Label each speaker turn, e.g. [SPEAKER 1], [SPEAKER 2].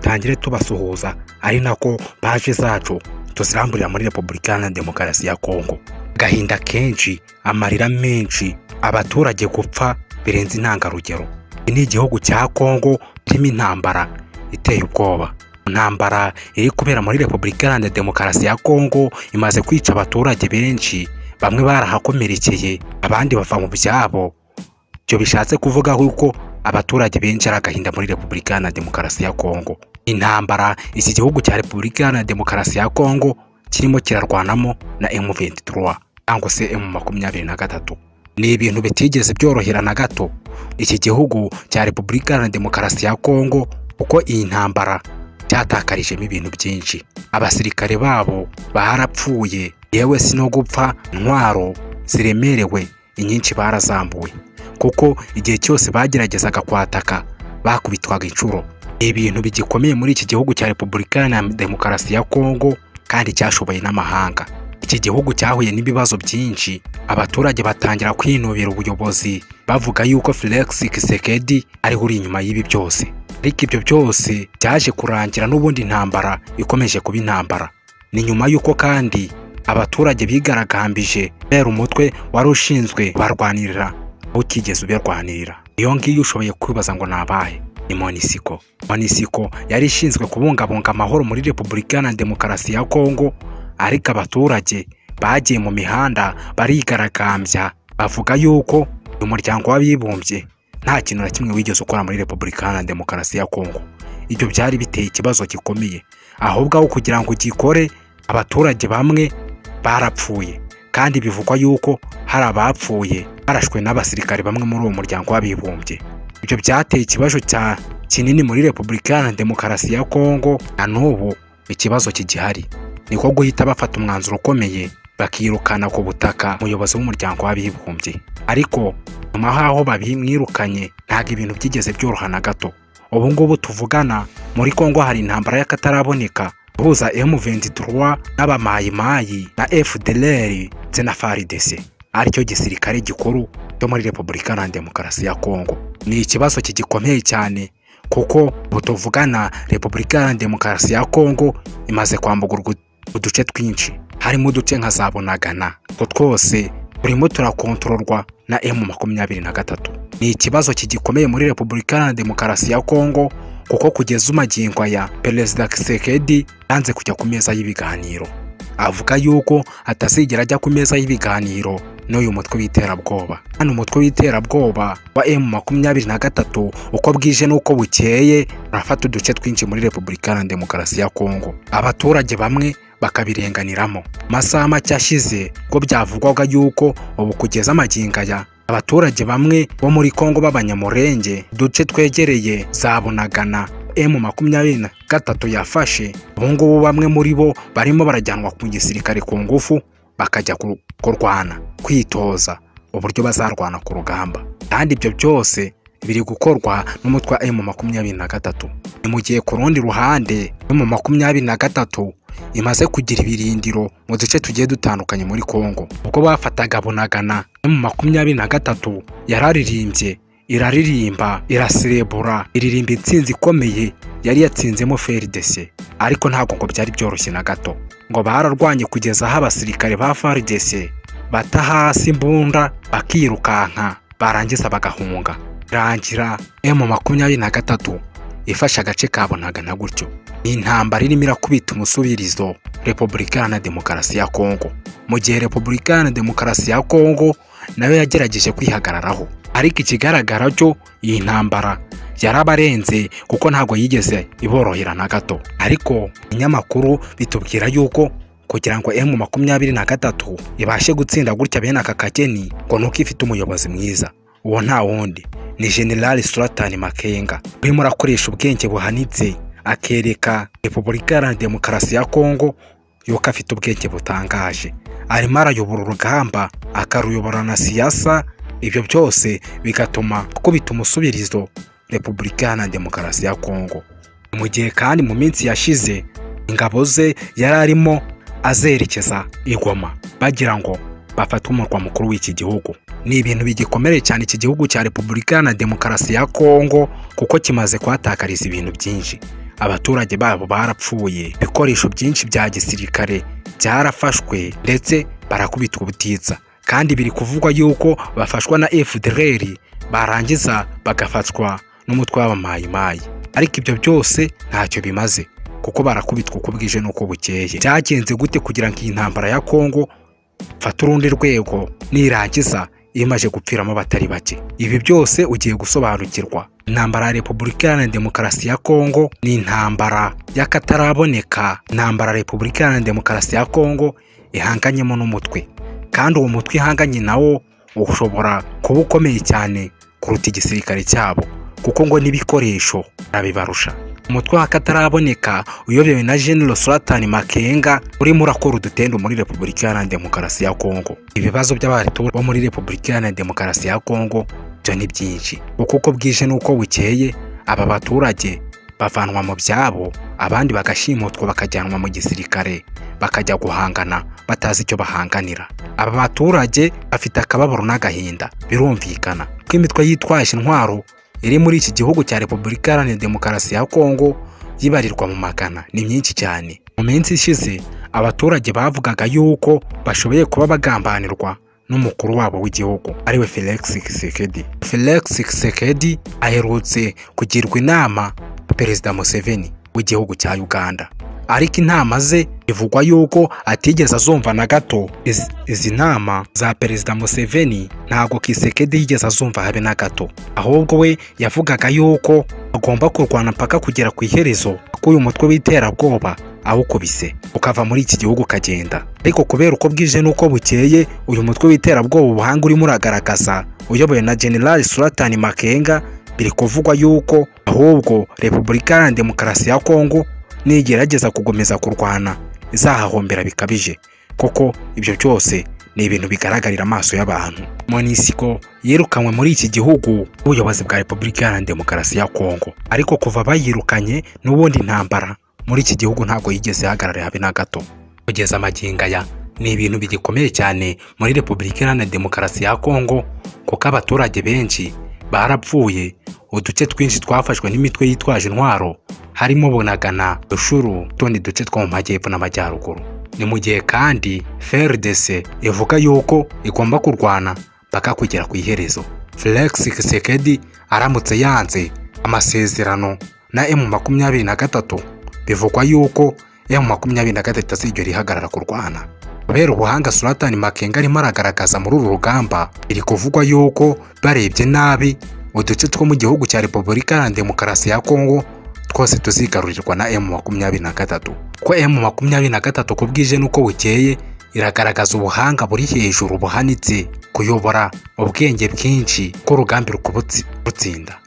[SPEAKER 1] tugire tubasuhuza ari nako paje zacu tuziramburira muri repubulika na demokarasi ya kongo agahinda kenshi amarira menshi abaturage gupfa birenze intangarugero iki ni igihugu cya kongo kirimo intambara iteye ubwoba intambara iri kubera muri repubulika iharanira demokarasi ya kongo imaze kwica abaturage benshi bamwe barahakomerekeye abandi bava mu byabo ibyo bishatse kuvuga yuko abaturage benshi ari agahinda muri repubulika iharanira demokarasi ya kongo intambara iki gihugu cya repubulika iharanira demokarasi ya kongo kirimo kirarwanamo na M23 cyangwa se M23 ni ibintu bitigeze byorohera na gato iki gihugu cya repubulika iharanira demokarasi ya kongo uko iyi ntambara cyatakarijemo ibintu byinshi abasirikare babo barapfuye yewe si no gupfa intwaro ziremerewe inyinshi barazambuye kuko igihe cyose bageragezaga kwataka bakubitwaga inshuro ibintu bigikomeye muri iki gihugu cya repubulika iharanira demokarasi ya kongo kandi cyashoboye n'amahanga iki gihugu cyahuye n'ibibazo byinshi abaturage batangira kwinubira ubuyobozi bavuga yuko Felix Kisekedi ariho uri inyuma y'ibi byose ariko ibyo byose byaje kurangira n'ubundi intambara ikomeje kuba intambara ni nyuma y'uko kandi abaturage bigaragambije bera umutwe wari ushinzwe barwanirira utigeze uberwanirira iyo ngiyo ushoboye kwibaza ngo nabahe ni monisiko monisiko yari ishinzwe kubungabunga amahoro muri repubulika iharanira demokarasi ya kongo ariko abaturage bagiye mu mihanda barigaragambya bavuga yuko uyu muryango w'abibumbye nta kintu na kimwe wigeze ukora muri repubulika iharanira demokarasi ya kongo ibyo byari biteye ikibazo gikomeye ahubwo aho kugira ngo gikore abaturage bamwe barapfuye kandi bivugwa yuko hari abapfuye barashwe n'abasirikare bamwe muri uwo muryango w'abibumbye ibyo byateye ikibazo cya kinini muri repubulika iharanira demokarasi ya kongo na n'ubu ikibazo kigihari niko guhita bafata umwanzuro ukomeye bakirukana ku butaka umuyobozi w'umuryango w'abibumbye ariko nyuma y'aho babimwirukanye ntabwo ibintu byigeze byoroha na gato ubu ngubu tuvugana muri kongo hari intambara y'akataraboneka ihuza M23 n'abamayimayi na FDLR ndetse na FARDC aricyo gisirikare gikuru cyo muri repubulika iharanira demokarasi ya kongo ni ikibazo kigikomeye cyane kuko butuvugana repubulika iharanira demokarasi ya kongo imaze kwambugurwa uduce twinshi harimo uduce nka za bunagana utwo twose turimo turakontororwa na emu makumyabiri na gatatu ni ikibazo kigikomeye muri repubulika iharanira demokarasi ya kongo kuko kugeza umagingo aya perezida kisekedi yanze kujya ku meza y'ibiganiro avuga yuko atazigera ajya ku meza y'ibiganiro n'uyu mutwe w'iterabwoba hano umutwe w'iterabwoba wa emu makumyabiri na gatatu uko bwije n'uko bukeye urafata uduce twinshi muri repubulika iharanira demokarasi ya kongo abaturage bamwe bakabirenganiramo amasaha make ashize ko byavugwaga yuko ubu kugeza amagingo aya abaturage bamwe bo muri kongo b'abanyamurenge uduce twegereye za bunagana emu makumyabiri na gatatu yafashe ubu ngubu bamwe muri bo barimo barajyanwa ku gisirikare ku ngufu bakajya kurwana kwitoza uburyo bazarwana ku rugamba kandi ibyo byose biri gukorwa n'umutwe wa emu makumyabiri na gatatu ni mu gihe ku rundi ruhande emu makumyabiri na gatatu imaze kugira ibirindiro mu duce tugiye dutandukanye muri kongo ubwo bafataga bunagana emu makumyabiri na gatatu yararirimbye iraririmba iraserebura iririmba intsinzi ikomeye yari yatsinzemo feridese ariko ntabwo ngo byari byoroshye na gato ngo bararwanye kugeza aho abasirikare ba faridese bata hasi imbunda bakirukanka barangiza bagahunga irangira emu makumyabiri na gatatu ifashe agace kabonaga na gutyo ni intambara irimo irakubita umusubirizo repubulika iharanira demokarasi ya kongo mu gihe repubulika iharanira demokarasi ya kongo nayo yagerageje kwihagararaho ariko ikigaragara cyo iyi ntambara yarabarenze kuko ntabwo yigeze iborohera na gato ariko ibinyamakuru bitubwira yuko kugira ngo emu makumyabiri na gatatu ibashe gutsinda gutya bene aka kageni ngo nuko ifite umuyobozi mwiza uwo nta wundi ni generali suratani makenga urimo urakoresha ubwenge buhanitse akereka repubulika iharanira demokarasi ya kongo yuko afite ubwenge butangaje arimo arayobora urugamba akaruyobora na siyasa ibyo byose bigatuma akubita umusubirizo repubulika iharanira demokarasi ya kongo mu gihe kandi mu minsi yashize ingabo ze yari arimo azerekeza igoma bagira ngo bafate umurwa mukuru w'iki gihugu ni ibintu bigikomereye cyane iki gihugu cya repubulika iharanira demokarasi ya kongo kuko kimaze kuhatakariza ibintu byinshi abaturage babo barapfuye ibikoresho byinshi bya gisirikare byarafashwe ndetse barakubitwa ubutitsa kandi biri kuvugwa yuko bafashwa na FDLR barangiza bagafatwa n'umutwe w'abamayimayi ariko ibyo byose ntacyo bimaze kuko barakubitwa uko bwije n'uko bukeye byagenze gute kugira ngo iyi ntambara ya kongo mfate urundi rwego nirangiza imaze gupfiramo batari bake ibi byose ugiye gusobanukirwa intambara ya repubulika demokarasi ya kongo ni intambara y'akataraboneka intambara repubulika demokarasi ya kongo ihanganyemo n'umutwe kandi uwo mutwe ihanganye nawo ushobora kuba ukomeye cyane kuruta igisirikare cyabo kuko ngo n'ibikoresho arabibarusha umutwe w'akataraboneka uyobewe na General Sultan Makenga urimo urakora udutendo muri Repubulika Iharanira Demokarasi ya Kongo ibibazo by'abaturage bo muri Repubulika Iharanira Demokarasi ya Kongo byo ni byinshi kuko uko bwije n'uko bukeye aba baturage bavanwa mu byabo abandi bagashimutwa bakajyanwa mu gisirikare bakajya guhangana batazi icyo bahanganira aba baturage bafite akababaro n'agahinda birumvikana ko imitwe yitwaje intwaro iri muri iki gihugu cya repubulika iharanira demokarasi ya kongo yibarirwa mu magana ni myinshi cyane mu minsi ishize abaturage bavugaga yuko bashoboye kuba bagambanirwa n'umukuru wabo w'igihugu ariwe felix kisekedi felix kisekedi aherutse kugirwa inama perezida museveni w'igihugu cya uganda ariko inama ze bivugwa yuko atigeze azumva na gato izi nama za perezida museveni ntabwo kisekedi yigeze azumva habe na gato ahubwo we yavugaga yuko agomba kurwana mpaka kugera ku iherezo k'uyu mutwe w'iterabwoba awukubise ukava muri iki gihugu ukagenda ariko kubera uko bwije n'uko bukeye uyu mutwe w'iterabwoba ubuhanga urimo uragaragaza uyobowe na general suratani makenga biri kuvugwa yuko ahubwo repubulika iharanira demokarasi ya kongo nigerageza kugomeza kurwana izahahombera bikabije kuko ibyo byose ni ibintu bigaragarira amaso y'abantu monisiko yirukanywe muri iki gihugu ubuyobozi bwa repubulika iharanira demokarasi ya kongo ariko kuva bayirukanye n'ubundi ntambara muri iki gihugu ntabwo yigeze ihagarara habe na gato kugeza amagingo aya ni ibintu bigikomeye cyane muri repubulika iharanira demokarasi ya kongo kuko abaturage benshi barapfuye uduce twinshi twafashwe n'imitwe yitwaje intwaro harimo bunagana rushuru utundi duce two mu majyepfo n'amajyaruguru ni mu gihe kandi frdc ivuga yuko igomba kurwana paka kugera ku iherezo felix kisekedi aramutse yanze amasezerano na emu makumyabiri na gatatu bivugwa yuko emu makumyabiri na gatatu azigera ihagarara kurwana kubera ubuhanga suratani makenga arimo aragaragaza muri uru rugamba biri kuvugwa yuko barebye nabi uduce two mu gihugu cya repubulika iharanira demokarasi ya kongo twose tuzigarurirwa na emu makumyabiri na gatatu ko emu makumyabiri na gatatu ku bwije n'uko bukeye iragaragaza ubuhanga buri hejuru buhanitse kuyobora ubwenge bwinshi ko urugambi rukubutsinda